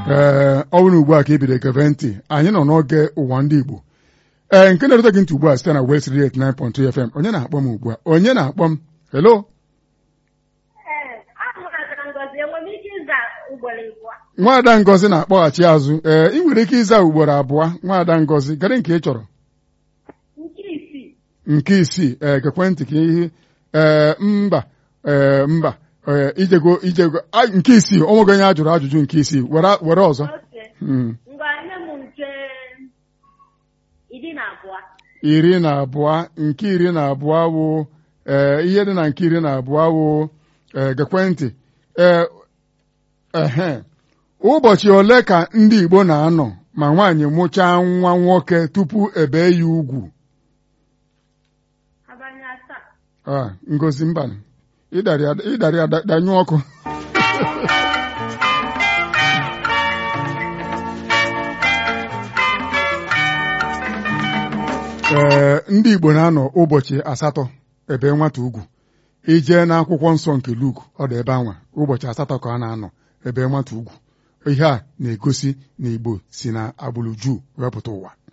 ee ọ bụrụ ugbu a ka ị bido geve ntị anyị nọ n'oge ụwa ndị Igbo ee nke na-erute gị ntị ugbu a site na West Radio 89.2 FM onye na-akpọ m ugbu a onye na-akpọ m hello nwaada Ngozi na-akpọghachi azụ ee ị nwere ike ịza ugboro abụọ nwaada Ngozi kedụ nke ị chọrọ nke isii ee gekwentị ka ihe ee mba ee mba ee ijego ijego nke isii onwego onye a jụrụ ajụjụ nke isii were were ọzọ iri na abụọ nke iri na abụọ wụ ee ihe dị na nke iri na abụọ wụ ee gekwentị ee ehe ụbọchị ole ka ndị Igbo na-anọ ma nwaanyị mụchaa nwa nwoke tupu ebe ya ugwu Ngozi mba ịdarị danyụ ọkụ ee ndị Igbo na-anọ ụbọchị asatọ ebe nwata ugwu ijee n'akwụkwọ nsọ nke Luk ọ dị ebe anwa ụbọchị asatọ ka a na-anọ ebe nwata ugwu ihe a na-egosi na Igbo si na agbụrụ Juu wepụta ụwa